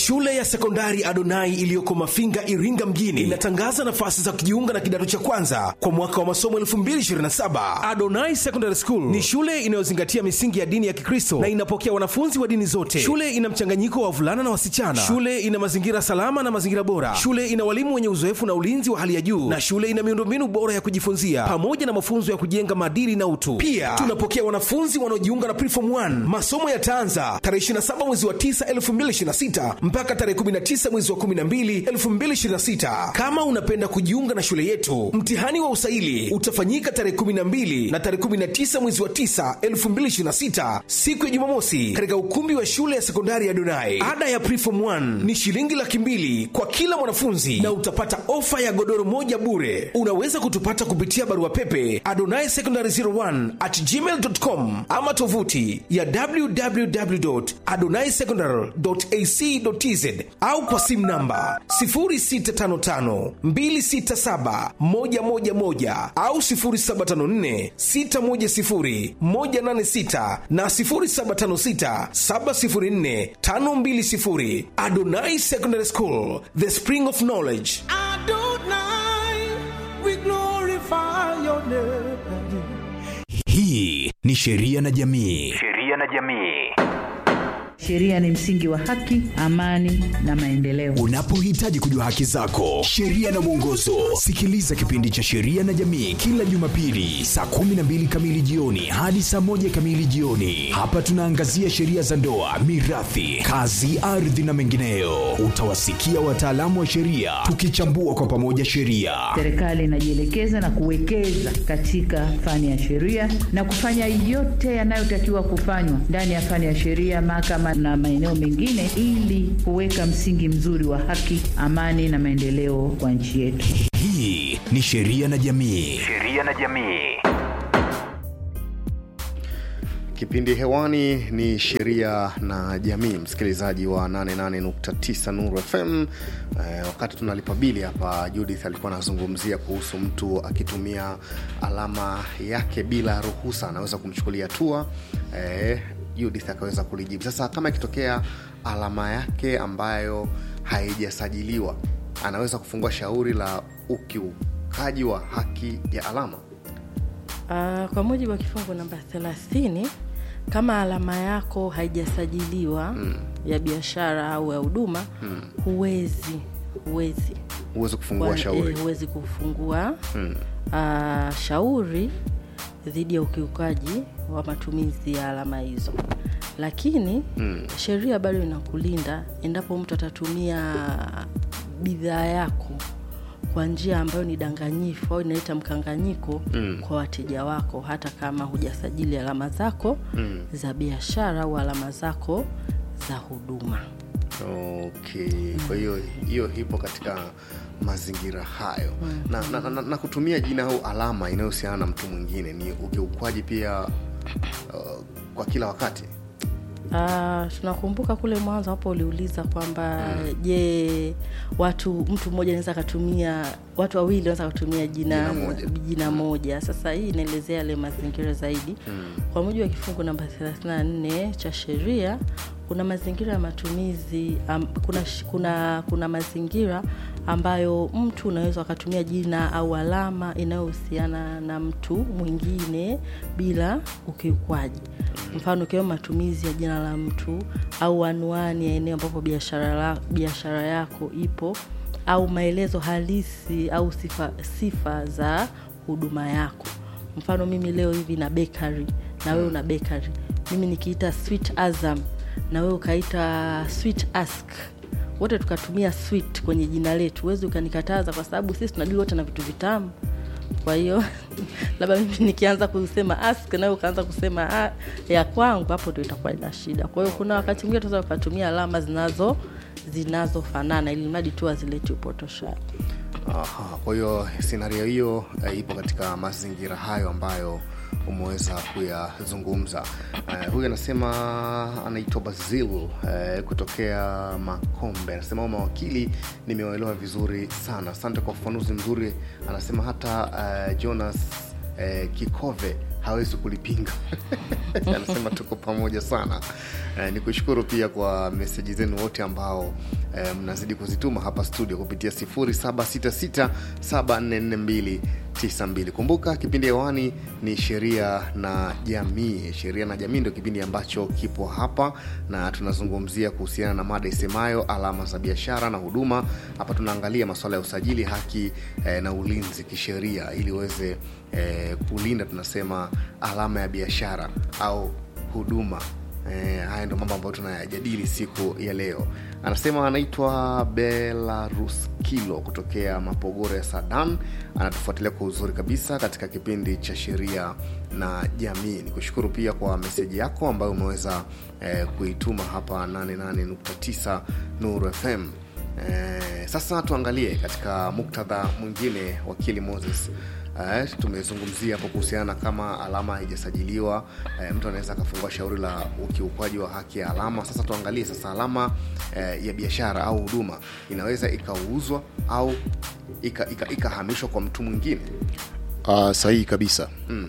Shule ya sekondari Adonai iliyoko Mafinga, Iringa mjini inatangaza nafasi za kujiunga na kidato cha kwanza kwa mwaka wa masomo 2027. Adonai Secondary School ni shule inayozingatia misingi ya dini ya Kikristo na inapokea wanafunzi wa dini zote. Shule ina mchanganyiko wa wavulana na wasichana. Shule ina mazingira salama na mazingira bora. Shule ina walimu wenye uzoefu na ulinzi wa hali ya juu, na shule ina miundombinu bora ya kujifunzia pamoja na mafunzo ya kujenga maadili na utu. Pia tunapokea wanafunzi wanaojiunga na Preform 1. Masomo yataanza tarehe 27 mwezi wa 9 2026 mpaka tarehe 19 mwezi wa 12 2026. Kama unapenda kujiunga na shule yetu, mtihani wa usaili utafanyika tarehe 12 na tarehe 19 mwezi wa 9 2026, siku ya Jumamosi, katika ukumbi wa shule ya sekondari ya Donai. Ada ya Preform 1 ni shilingi laki mbili kwa kila mwanafunzi na utapata ofa ya godoro moja bure. Unaweza kutupata kupitia barua pepe adonai secondary 01 at gmail.com ama tovuti ya www.adonaisecondary.ac.tz au kwa simu namba 0655267111 au 0754610186 na 0756704520. Adonai Secondary School, the spring of knowledge. Adonai, we glorify your name. hii ni sheria na jamii sheria na jamii Sheria ni msingi wa haki, amani na maendeleo. unapohitaji kujua haki zako sheria na mwongozo sikiliza kipindi cha sheria na jamii kila jumapili saa 12 kamili jioni hadi saa 1 kamili jioni hapa tunaangazia sheria za ndoa mirathi kazi ardhi na mengineyo utawasikia wataalamu wa sheria tukichambua kwa pamoja sheria Serikali inajielekeza na kuwekeza katika fani ya sheria na kufanya yote yanayotakiwa kufanywa ndani ya fani ya sheria, mahakama na maeneo mengine, ili kuweka msingi mzuri wa haki, amani na maendeleo kwa nchi yetu. hii ni sheria na jamii sheria na jamii Kipindi hewani ni sheria na jamii, msikilizaji wa 88.9 Nuru FM. Eh, wakati tunalipa bili hapa, Judith alikuwa anazungumzia kuhusu mtu akitumia alama yake bila ruhusa anaweza kumchukulia hatua. Eh, Judith akaweza kulijibu. Sasa kama ikitokea alama yake ambayo haijasajiliwa, anaweza kufungua shauri la ukiukaji wa haki ya alama. Uh, kwa mujibu wa kifungu namba 30 kama alama yako haijasajiliwa mm. ya biashara au ya huduma mm. huwezi huwezi Huwezi kufungua Kwa- shauri. eh, huwezi kufungua Mm. uh, shauri dhidi ya ukiukaji wa matumizi ya alama hizo lakini mm. sheria bado inakulinda endapo mtu atatumia bidhaa yako kwa njia ambayo ni danganyifu au inaleta mkanganyiko mm. kwa wateja wako hata kama hujasajili alama zako mm. za biashara au alama zako za huduma okay kwa hiyo hiyo ipo katika mazingira hayo na, na, na, na, na kutumia jina au alama inayohusiana na mtu mwingine ni ukiukwaji pia uh, kwa kila wakati Uh, tunakumbuka kule mwanzo hapo uliuliza kwamba je watu mtu mmoja anaweza akatumia watu wawili wanaweza kutumia jina, Jina moja. jina moja sasa hii inaelezea yale mazingira zaidi mm. kwa mujibu wa kifungu namba 34 cha sheria kuna mazingira ya matumizi um, kuna, sh- kuna, kuna mazingira ambayo mtu unaweza akatumia jina au alama inayohusiana na mtu mwingine bila ukiukwaji mfano ikiwemo matumizi ya jina la mtu au anwani ya eneo ambapo biashara la- biashara yako ipo au maelezo halisi au sifa, sifa za huduma yako mfano mimi leo hivi na bakery na wewe una bakery mimi nikiita sweet azam na wewe ukaita sweet ask wote tukatumia sweet kwenye jina letu huwezi ukanikataza kwa sababu sisi tunadili wote na vitu vitamu kwa hiyo labda mimi nikianza kusema ask nawe ukaanza kusema "Ah, ya kwangu hapo ndo itakuwa ina shida kwa hiyo kuna wakati mwingine tunaweza ukatumia alama zinazo zinazofanana ili mradi tu azileti upotoshaji Aha, kwa hiyo scenario hiyo eh, ipo katika mazingira hayo ambayo umeweza kuyazungumza uh, huyu anasema anaitwa basil uh, kutokea makombe anasema "Hao mawakili nimewaelewa vizuri sana asante kwa ufafanuzi mzuri anasema hata uh, jonas uh, kikove hawezi kulipinga anasema tuko pamoja sana eh, ni kushukuru pia kwa meseji zenu wote ambao eh, mnazidi kuzituma hapa studio kupitia 0766744292 kumbuka kipindi hewani ni sheria na jamii sheria na jamii ndio kipindi ambacho kipo hapa na tunazungumzia kuhusiana na mada isemayo alama za biashara na huduma hapa tunaangalia masuala ya usajili haki eh, na ulinzi kisheria ili uweze eh, kulinda tunasema alama ya biashara au huduma Eh, haya ndo mambo ambayo tunayajadili siku ya leo anasema anaitwa belarus kilo kutokea mapogoro ya sadan anatufuatilia kwa uzuri kabisa katika kipindi cha sheria na jamii ni kushukuru pia kwa meseji yako ambayo umeweza eh, kuituma hapa 88.9 nuru fm Eh, sasa tuangalie katika muktadha mwingine wakili moses Eh, tumezungumzia hapo kuhusiana na kama alama haijasajiliwa eh, mtu anaweza akafungua shauri la ukiukwaji wa haki ya alama sasa tuangalie sasa alama eh, ya biashara au huduma inaweza ikauzwa au ikahamishwa ika, ikahamishwa kwa mtu mwingine Uh, sahihi kabisa mm.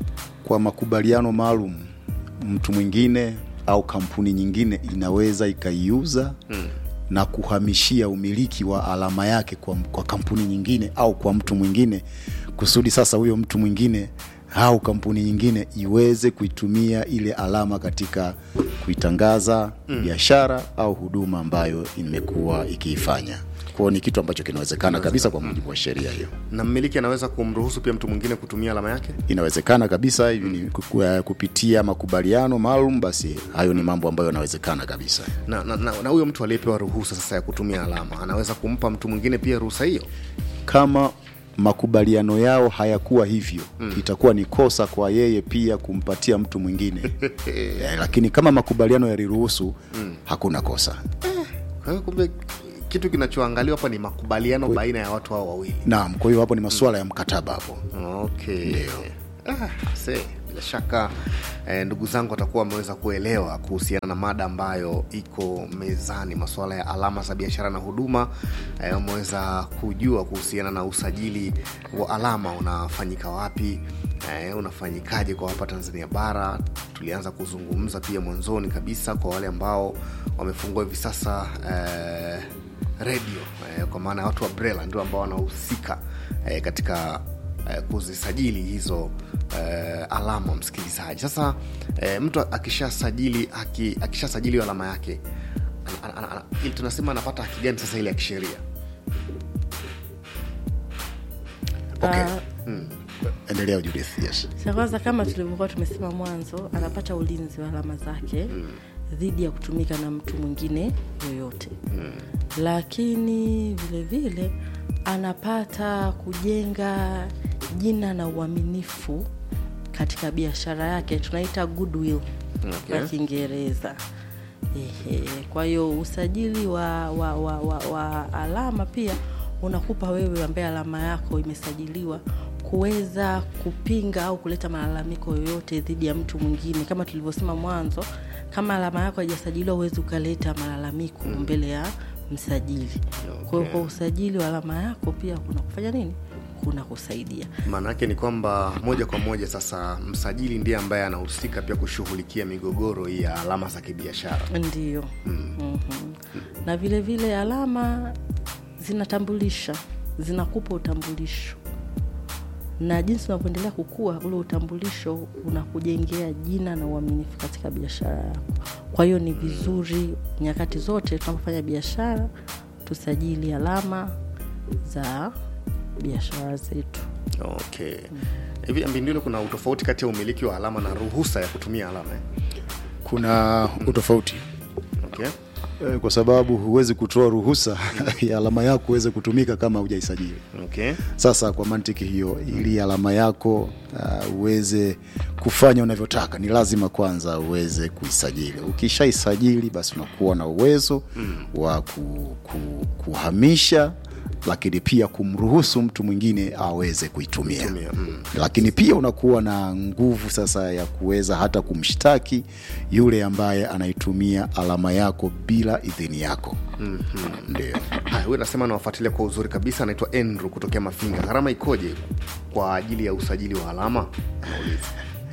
Kwa makubaliano maalum mtu mwingine au kampuni nyingine inaweza ikaiuza mm. na kuhamishia umiliki wa alama yake kwa, kwa kampuni nyingine au kwa mtu mwingine kusudi sasa huyo mtu mwingine au kampuni nyingine iweze kuitumia ile alama katika kuitangaza mm. biashara au huduma ambayo imekuwa ikiifanya kwao ni kitu ambacho kinawezekana kabisa kwa mujibu wa sheria hiyo na mmiliki anaweza kumruhusu pia mtu mwingine kutumia alama yake inawezekana kabisa hivi ni ku- ku- kupitia makubaliano maalum basi hayo ni mambo ambayo yanawezekana kabisa na na, na, na huyo mtu aliyepewa ruhusa sasa ya kutumia alama anaweza kumpa mtu mwingine pia ruhusa hiyo kama makubaliano yao hayakuwa hivyo mm. itakuwa ni kosa kwa yeye pia kumpatia mtu mwingine eh, lakini kama makubaliano yaliruhusu mm. hakuna kosa kwa hiyo kumbe kitu kinachoangaliwa hapa ni makubaliano baina ya watu hao wawili naam kwa hiyo hapo ni masuala ya mkataba hapo okay ah, se bila shaka eh, ndugu zangu watakuwa wameweza kuelewa kuhusiana na mada ambayo iko mezani masuala ya alama za biashara na huduma eh, wameweza kujua kuhusiana na usajili wa alama unafanyika wapi eh, unafanyikaje kwa hapa tanzania bara tulianza kuzungumza pia mwanzoni kabisa kwa wale ambao wamefungua hivi sasa eh, redio eh, kwa maana ya watu wa brela ndio ambao wanahusika eh, katika eh, kuzisajili hizo eh, alama msikilizaji sasa eh, mtu akishasajili aki, akishasajili alama yake ana, ana, ana, ili tunasema anapata haki gani sasa ile ya kisheria okay. Ah, endelea judith yes cha kwanza kama tulivyokuwa tumesema mwanzo anapata ulinzi wa alama zake mm. dhidi ya kutumika na mtu mwingine yoyote mm. lakini vile vile anapata kujenga jina na uaminifu katika biashara yake tunaita goodwill Okay. kwa kiingereza Ehe, kwa hiyo usajili wa, wa, wa, wa, wa alama pia unakupa wewe ambaye alama yako imesajiliwa kuweza kupinga au kuleta malalamiko yoyote dhidi ya mtu mwingine kama tulivyosema mwanzo kama alama yako haijasajiliwa huwezi ukaleta malalamiko mm. mbele ya msajili kwa hiyo kwa usajili wa alama yako pia kuna kufanya nini kuna kusaidia maana yake ni kwamba moja kwa moja sasa msajili ndiye ambaye anahusika pia kushughulikia migogoro hii ya alama za kibiashara ndio mm. mm-hmm. na vile vile alama zinatambulisha zinakupa utambulisho na jinsi unavyoendelea kukua ule utambulisho unakujengea jina na uaminifu katika biashara yako kwa hiyo ni vizuri nyakati zote tunapofanya biashara tusajili alama za biashara zetu okay hivi ambindilo kuna utofauti kati ya umiliki wa alama na ruhusa ya kutumia alama eh? kuna utofauti okay. Eh, kwa sababu huwezi kutoa ruhusa ya alama yako uweze kutumika kama hujaisajili Okay. sasa kwa mantiki hiyo ili alama yako uh, uweze kufanya unavyotaka ni lazima kwanza uweze kuisajili ukishaisajili basi unakuwa na uwezo mm. wa ku, ku, kuhamisha lakini pia kumruhusu mtu mwingine aweze kuitumia Kuitumia, mm. lakini pia unakuwa na nguvu sasa ya kuweza hata kumshtaki yule ambaye anaitumia alama yako bila idhini yako mm-hmm. ndio haya huyu anasema anawafuatilia kwa uzuri kabisa anaitwa andrew kutokea mafinga gharama ikoje kwa ajili ya usajili wa alama Anauliza.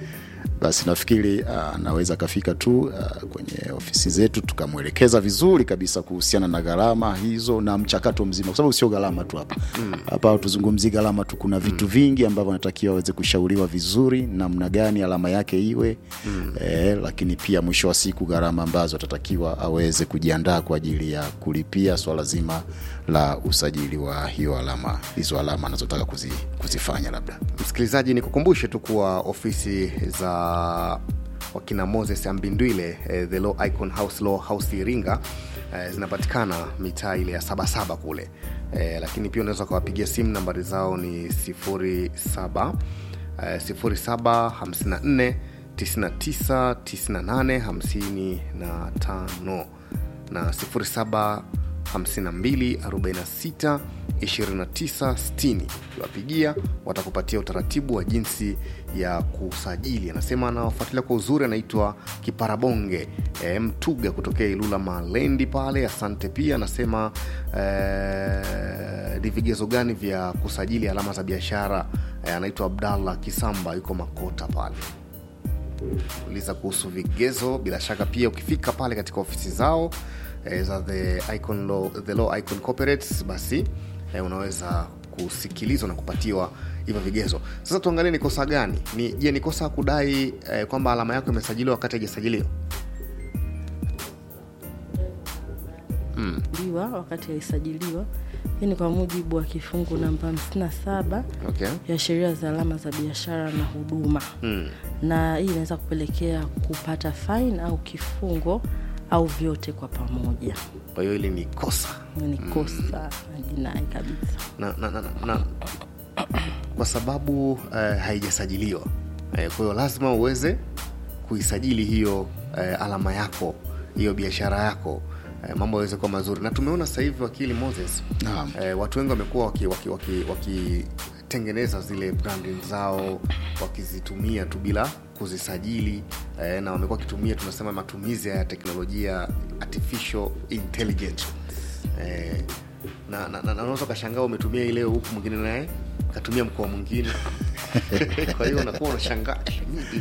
basi nafikiri ah, anaweza akafika tu ah, kwenye ofisi zetu tukamwelekeza vizuri kabisa kuhusiana na gharama hizo na mchakato mzima, kwa sababu sio gharama tu hapa hapa mm. tuzungumzii gharama tu, kuna vitu vingi ambavyo anatakiwa aweze kushauriwa vizuri namna gani alama yake iwe mm. eh, lakini pia mwisho wa siku gharama ambazo atatakiwa aweze kujiandaa kwa ajili ya kulipia swala zima la usajili wa hiyo alama hizo alama anazotaka kuzi, kuzifanya labda msikilizaji nikukumbushe tu kuwa ofisi za wakina moses ambindwile eh, the law icon house law house iringa eh, zinapatikana mitaa ile ya sabasaba kule eh, lakini pia unaweza ukawapigia simu nambari zao ni 07 eh, 0754 99 98 55 na 07 52 46 29 60 ukiwapigia watakupatia utaratibu wa jinsi ya kusajili anasema anawafuatilia kwa uzuri anaitwa kiparabonge e, mtuga kutokea ilula malendi pale asante pia anasema e, ni vigezo gani vya kusajili alama za biashara e, anaitwa abdallah kisamba yuko makota pale uliza kuhusu vigezo bila shaka pia ukifika pale katika ofisi zao eh, za the icon law, the law icon corporates basi eh, unaweza kusikilizwa na kupatiwa hivyo vigezo sasa tuangalie ni kosa gani ni je ni kosa kudai eh, kwamba alama yako imesajiliwa wakati haijasajiliwa liwa wakati haisajiliwa hii ni kwa mujibu wa kifungu namba 57 okay. ya sheria za alama za biashara na huduma mm. na hii inaweza kupelekea kupata fine au kifungo au vyote kwa pamoja kwa hiyo hili ni kosa Hiyo ni kosa la jinai kabisa na, na, na, na, na kwa sababu eh, haijasajiliwa eh, kwa hiyo lazima uweze kuisajili hiyo eh, alama yako hiyo biashara yako eh, mambo yaweze kuwa mazuri na tumeona sasa hivi wakili moses Naam. eh, watu wengi wamekuwa wakitengeneza waki, waki, waki wakitengeneza zile branding zao wakizitumia tu bila kuzisajili eh, na wamekuwa wakitumia tunasema matumizi ya teknolojia artificial intelligence eh, na, na, na, na unaweza ukashangaa umetumia hii leo huku mwingine naye katumia mkoa mwingine kwa hiyo unakuwa unashangaa eh, nini?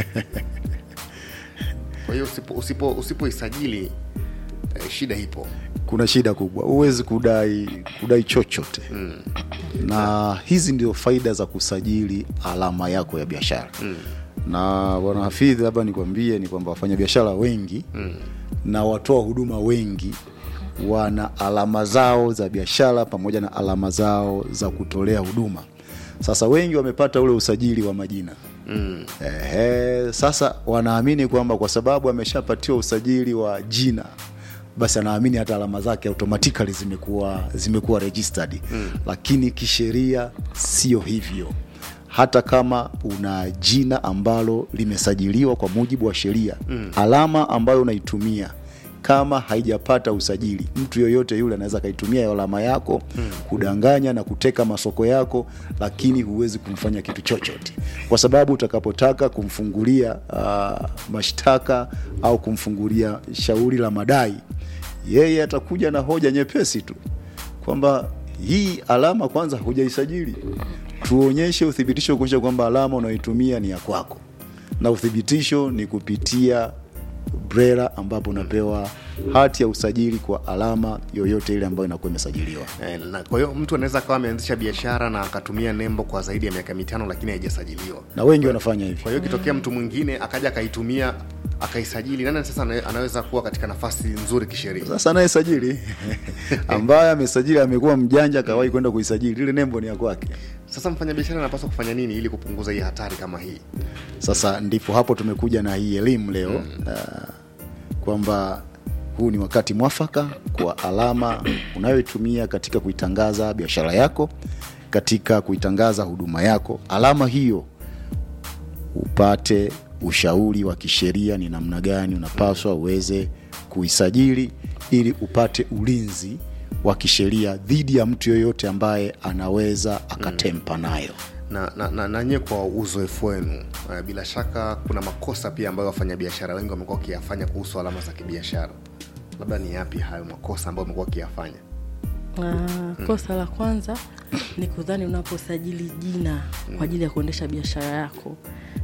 kwa hiyo usipo usipo usipoisajili eh, shida ipo kuna shida kubwa huwezi kudai kudai chochote mm. na hizi ndio faida za kusajili alama yako ya biashara mm. na bwana hafidhi labda nikwambie ni kwamba wafanyabiashara wengi mm. na watoa huduma wengi wana alama zao za biashara pamoja na alama zao za kutolea huduma sasa wengi wamepata ule usajili wa majina mm. Ehe, sasa wanaamini kwamba kwa sababu ameshapatiwa usajili wa jina basi anaamini hata alama zake automatically zimekuwa zimekuwa registered mm. lakini kisheria sio hivyo hata kama una jina ambalo limesajiliwa kwa mujibu wa sheria mm. alama ambayo unaitumia kama haijapata usajili mtu yoyote yule anaweza akaitumia hiyo alama yako mm. kudanganya na kuteka masoko yako lakini huwezi kumfanya kitu chochote kwa sababu utakapotaka kumfungulia uh, mashtaka au kumfungulia shauri la madai yeye atakuja na hoja nyepesi tu kwamba hii alama kwanza hujaisajili tuonyeshe uthibitisho kuonyesha kwamba alama unaoitumia ni ya kwako na uthibitisho ni kupitia brela ambapo unapewa hati ya usajili kwa alama yoyote ile ambayo inakuwa imesajiliwa Eh, na kwa hiyo mtu anaweza akawa ameanzisha biashara na akatumia nembo kwa zaidi ya miaka mitano lakini haijasajiliwa na wengi wanafanya hivi kwa hiyo ikitokea mtu mwingine akaja akaitumia akaisajili nani sasa ana- anaweza kuwa katika nafasi nzuri kisheria sasa anayesajili ambaye amesajili amekuwa mjanja akawahi kwenda kuisajili ile nembo ni ya kwake sasa mfanyabiashara anapaswa kufanya nini ili kupunguza hii hatari kama hii sasa ndipo hapo tumekuja na hii elimu leo mm. uh, kwamba huu ni wakati mwafaka kwa alama unayoitumia katika kuitangaza biashara yako katika kuitangaza huduma yako alama hiyo upate ushauri wa kisheria ni namna gani unapaswa uweze kuisajili ili upate ulinzi wa kisheria dhidi ya mtu yoyote ambaye anaweza akatempa nayo na, na, na, na nyie kwa uzoefu wenu uh, bila shaka kuna makosa pia ambayo wafanyabiashara wengi wamekuwa wakiyafanya kuhusu alama za kibiashara labda ni yapi hayo makosa ambayo wamekuwa wakiyafanya Uh, kosa la kwanza ni kudhani unaposajili jina kwa ajili ya kuendesha biashara yako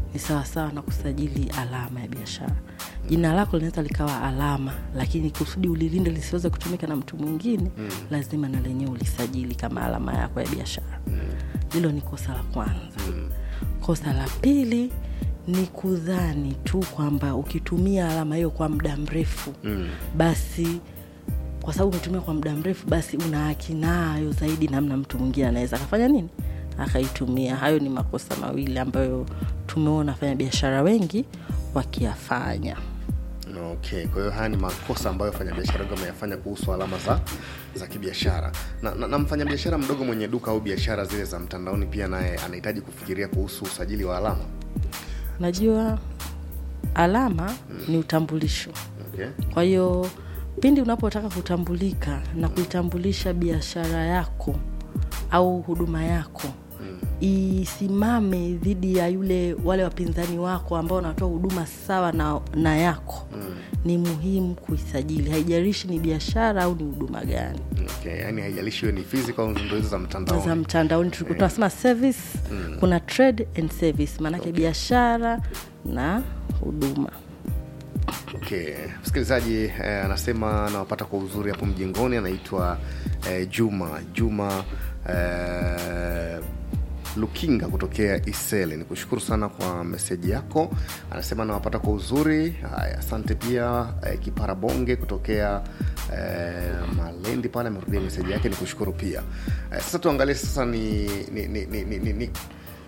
ni sawasawa na kusajili alama ya biashara jina lako linaweza likawa alama lakini kusudi ulilinde lisiweze kutumika na mtu mwingine mm. lazima na lenyewe ulisajili kama alama yako ya biashara hilo ni kosa la kwanza mm. kosa la pili ni kudhani tu kwamba ukitumia alama hiyo kwa muda mrefu mm. basi kwa sababu umetumia kwa muda mrefu basi una haki nayo zaidi namna mtu mwingine anaweza akafanya nini akaitumia hayo ni makosa mawili ambayo tumeona fanya biashara wengi wakiyafanya okay kwa hiyo haya ni makosa ambayo wafanyabiashara wengi wameyafanya kuhusu alama za za kibiashara na, na, na mfanyabiashara mdogo mwenye duka au biashara zile za mtandaoni pia naye anahitaji kufikiria kuhusu usajili wa alama najua alama mm. ni utambulisho okay. kwa hiyo pindi unapotaka kutambulika na kuitambulisha biashara yako au huduma yako mm. isimame dhidi ya yule wale wapinzani wako ambao wanatoa huduma sawa na, na yako mm. ni muhimu kuisajili haijarishi ni biashara au ni huduma gani okay. yani haijalishi hiyo ni physical au ndo hizo za mtandaoni za mtandaoni tulikuwa tunasema service mm. kuna trade and service maanake okay. biashara na huduma okay msikilizaji eh, anasema anawapata kwa uzuri hapo mjengoni anaitwa eh, juma juma eh, lukinga kutokea isele ni kushukuru sana kwa meseji yako anasema anawapata kwa uzuri haya asante pia eh, kipara bonge kutokea eh, malendi pale amerudia meseji yake ni kushukuru pia eh, sasa tuangalie sasa ni, ni, ni, ni, ni, ni, ni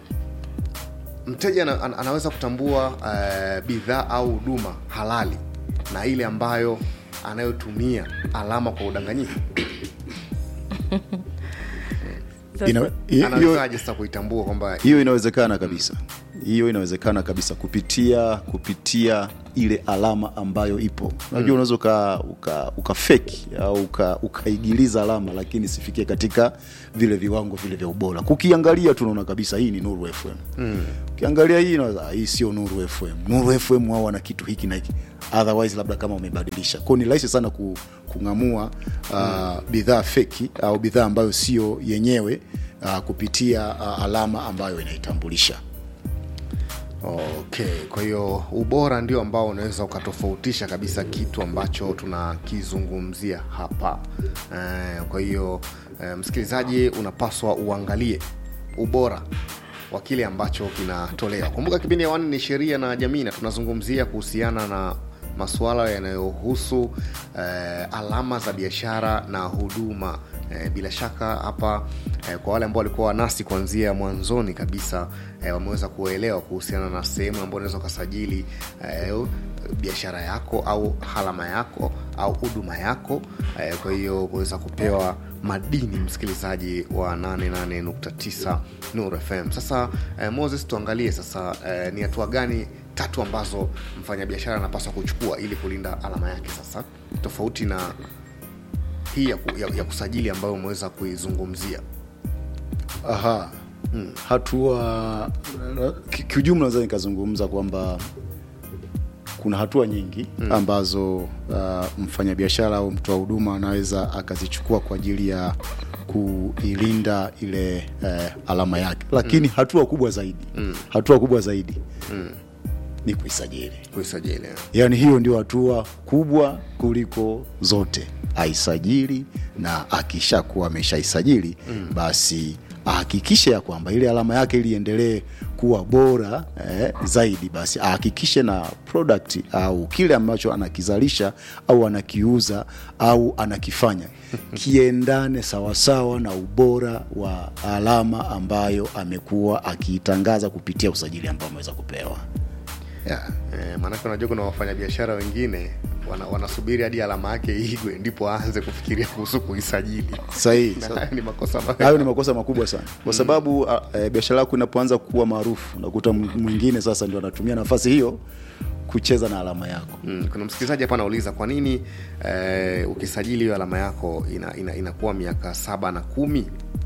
mteja ana, ana- anaweza kutambua uh, bidhaa au huduma halali na ile ambayo anayotumia alama kwa udanganyifu Ina- hi- hiyo- anawezaje sasa kuitambua kwamba hiyo inawezekana kabisa hiyo inawezekana kabisa kupitia kupitia ile alama ambayo ipo unajua unaweza uka, uka, uka feki au uka, ukaigiliza alama lakini sifikie katika vile viwango vile vya ubora kukiangalia tunaona kabisa hii ni nuru fm mm. ukiangalia hii unaweza, "Ah, hii sio nuru fm nuru fm wao wana kitu hiki na hiki otherwise labda kama umebadilisha kwao ni rahisi sana ku, kung'amua uh, bidhaa feki au bidhaa ambayo sio yenyewe uh, kupitia uh, alama ambayo inaitambulisha okay kwa hiyo ubora ndio ambao unaweza ukatofautisha kabisa kitu ambacho tunakizungumzia hapa eh, kwa hiyo eh, msikilizaji unapaswa uangalie ubora wa kile ambacho kinatolewa kumbuka kipindi hewani ni sheria na jamii na tunazungumzia kuhusiana na masuala yanayohusu eh, alama za biashara na huduma eh, bila shaka hapa eh, kwa wale ambao walikuwa nasi kuanzia mwanzoni kabisa eh, wameweza kuelewa kuhusiana na sehemu ambayo unaweza ukasajili eh, biashara yako au halama yako au huduma yako eh, kwa hiyo kuweza kupewa madini msikilizaji wa 88.9 Nuru FM. Sasa eh, Moses, tuangalie sasa eh, ni hatua gani tatu ambazo mfanyabiashara anapaswa kuchukua ili kulinda alama yake sasa tofauti na hii ya, ku, ya, ya kusajili ambayo umeweza kuizungumzia. aha hmm. hatua ki- kiujumla naweza nikazungumza kwamba kuna hatua nyingi mm. ambazo uh, mfanyabiashara au mtoa huduma anaweza akazichukua kwa ajili ya kuilinda ile uh, alama yake lakini mm. hatua kubwa zaidi mm. hatua kubwa zaidi mm. ni kuisajili Kuisajili. yaani hiyo ndio hatua kubwa kuliko zote aisajili na akishakuwa ameshaisajili mm. basi ahakikishe ya kwamba ile alama yake ili iendelee kuwa bora eh, zaidi basi ahakikishe na product au kile ambacho anakizalisha au anakiuza au anakifanya kiendane sawasawa na ubora wa alama ambayo amekuwa akiitangaza kupitia usajili ambao ameweza kupewa yeah. Eh, maanake unajua kuna wafanyabiashara wengine wana, wanasubiri hadi alama yake igwe ndipo aanze kufikiria kuhusu kuisajili. sahihi Na Sa- hayo ni makosa ambayo- hayo ni makosa makubwa sana kwa sababu mm. e, biashara yako inapoanza kuwa maarufu unakuta m- mwingine sasa ndio anatumia nafasi hiyo kucheza na alama yako Mm, kuna msikilizaji hapa anauliza kwa nini eh, ukisajili hiyo alama yako ina, ina, inakuwa miaka saba na kumi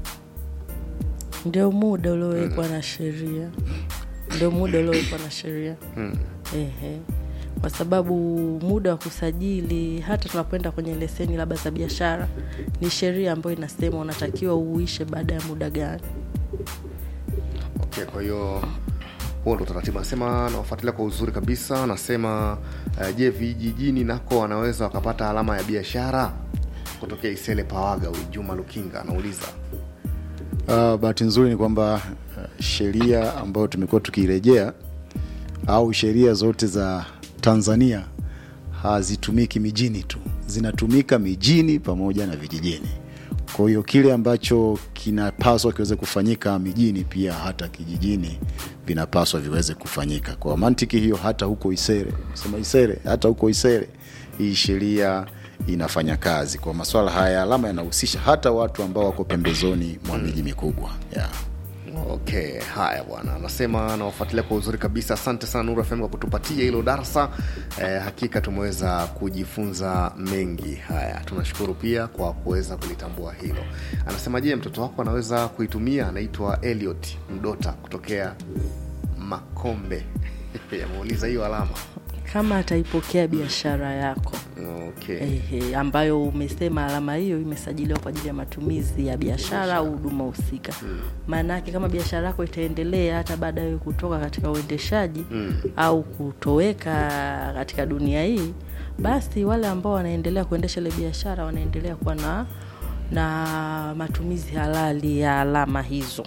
ndio muda uliowekwa na sheria ndio muda uliowekwa na sheria Ehe. kwa sababu muda wa kusajili hata tunapoenda kwenye leseni labda za biashara ni sheria ambayo inasema unatakiwa uishe baada ya muda gani okay, kwa hiyo huo ndo utaratibu anasema nawafuatilia kwa uzuri kabisa anasema uh, je vijijini nako wanaweza wakapata alama ya biashara kutokea isele pawaga huyu juma lukinga anauliza Uh, bahati nzuri ni kwamba uh, sheria ambayo tumekuwa tukirejea au sheria zote za Tanzania hazitumiki mijini tu, zinatumika mijini pamoja na vijijini. Kwa hiyo kile ambacho kinapaswa kiweze kufanyika mijini, pia hata kijijini vinapaswa viweze kufanyika. Kwa mantiki hiyo, hata huko Isere, sema Isere, hata huko Isere hii sheria inafanya kazi kwa masuala haya. Alama yanahusisha hata watu ambao wako pembezoni mwa miji mikubwa yeah. okay haya bwana anasema nawafuatilia kwa uzuri kabisa asante sana nuru fm kwa kutupatia hilo darsa eh, hakika tumeweza kujifunza mengi haya tunashukuru pia kwa kuweza kulitambua hilo anasema je mtoto wako anaweza kuitumia anaitwa eliot mdota kutokea makombe ameuliza hiyo alama kama ataipokea biashara yako okay. Ehe, ambayo umesema alama hiyo imesajiliwa kwa ajili ya matumizi ya biashara au huduma husika maana yake kama biashara yako itaendelea hata baada ya wewe kutoka katika uendeshaji mm. au kutoweka katika dunia hii basi wale ambao wanaendelea kuendesha ile biashara wanaendelea kuwa na na matumizi halali ya alama hizo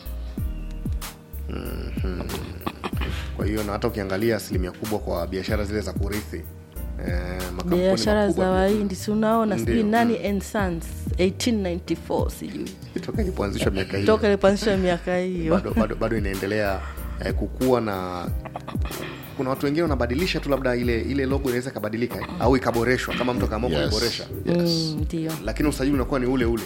kwa hiyo na hata ukiangalia asilimia kubwa kwa biashara zile za kurithi eh, makampuni biashara makubwa za wahindi si unaona sijui Ndio, nani and sons 1894 sijui toka ilipoanzishwa miaka hiyo toka ilipoanzishwa miaka hiyo bado, bado, bado inaendelea eh, kukua na kuna watu wengine wanabadilisha tu labda ile ile logo inaweza ikabadilika eh, au ikaboreshwa kama mtu akaamua Yes. kuiboresha Mm, ndio lakini usajili unakuwa ni ule ule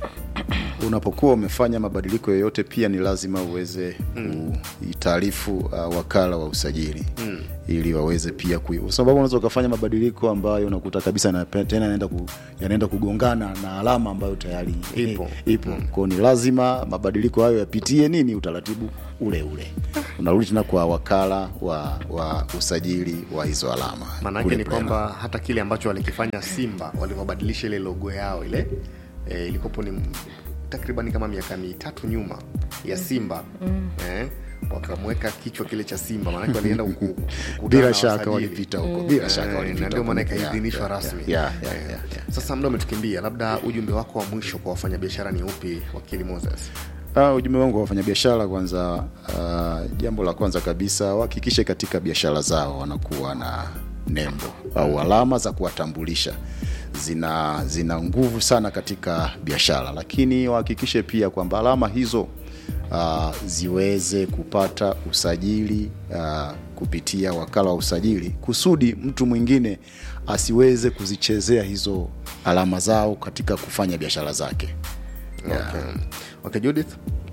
unapokuwa umefanya mabadiliko yoyote pia ni lazima uweze kuitaarifu uh, wakala wa usajili mm. ili waweze pia kui... kwa sababu unaweza ukafanya mabadiliko ambayo unakuta kabisa na tena yanaenda ku, yanaenda kugongana na alama ambayo tayari Ipo. ipo mm. kwao ni lazima mabadiliko hayo yapitie nini utaratibu ule ule unarudi tena kwa wakala wa, wa usajili wa hizo alama maanaake kule ni Brema. kwamba hata kile ambacho walikifanya simba walivyobadilisha ile logo yao ile eh, ilikopo ni takribani kama miaka mitatu nyuma ya simba mm. eh, wakamweka kichwa kile cha simba maanake walienda ku- ku- kukutana bila na shaka wasajili. walipita huko bila shaka Eh, walipita na ndio huko. maana Yeah, ikaidhinishwa yeah, rasmi yeah, yeah, Eh, yeah, yeah. sasa muda umetukimbia labda ujumbe wako wa mwisho kwa wafanyabiashara ni upi wakili moses Uh, ujumbe wangu wa wafanyabiashara kwanza, uh, jambo la kwanza kabisa wahakikishe katika biashara zao wanakuwa na nembo au alama za kuwatambulisha zina zina nguvu sana katika biashara, lakini wahakikishe pia kwamba alama hizo uh, ziweze kupata usajili uh, kupitia wakala wa usajili kusudi mtu mwingine asiweze kuzichezea hizo alama zao katika kufanya biashara zake. okay. okay judith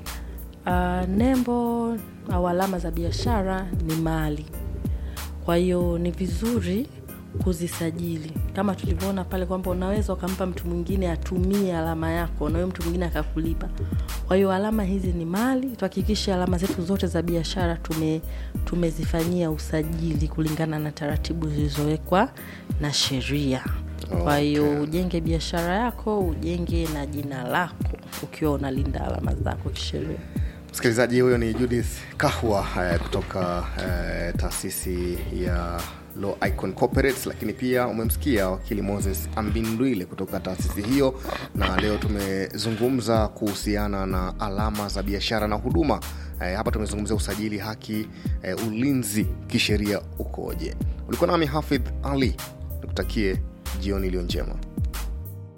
uh, nembo au alama za biashara ni mali kwa hiyo ni vizuri kuzisajili kama tulivyoona pale kwamba unaweza ukampa mtu mwingine atumie alama yako na huyo mtu mwingine akakulipa kwa hiyo alama hizi ni mali tuhakikishe alama zetu zote za biashara tume tumezifanyia usajili kulingana na taratibu zilizowekwa na sheria kwa hiyo ujenge biashara yako ujenge na jina lako ukiwa unalinda alama zako kisheria msikilizaji huyo ni judith kahwa eh, kutoka eh, taasisi ya Law Icon Corporates, lakini pia umemsikia wakili Moses Ambindwile kutoka taasisi hiyo, na leo tumezungumza kuhusiana na alama za biashara na huduma. Eh, hapa tumezungumzia usajili, haki, eh, ulinzi kisheria ukoje. Ulikuwa nami Hafidh Ali, nikutakie jioni iliyo njema.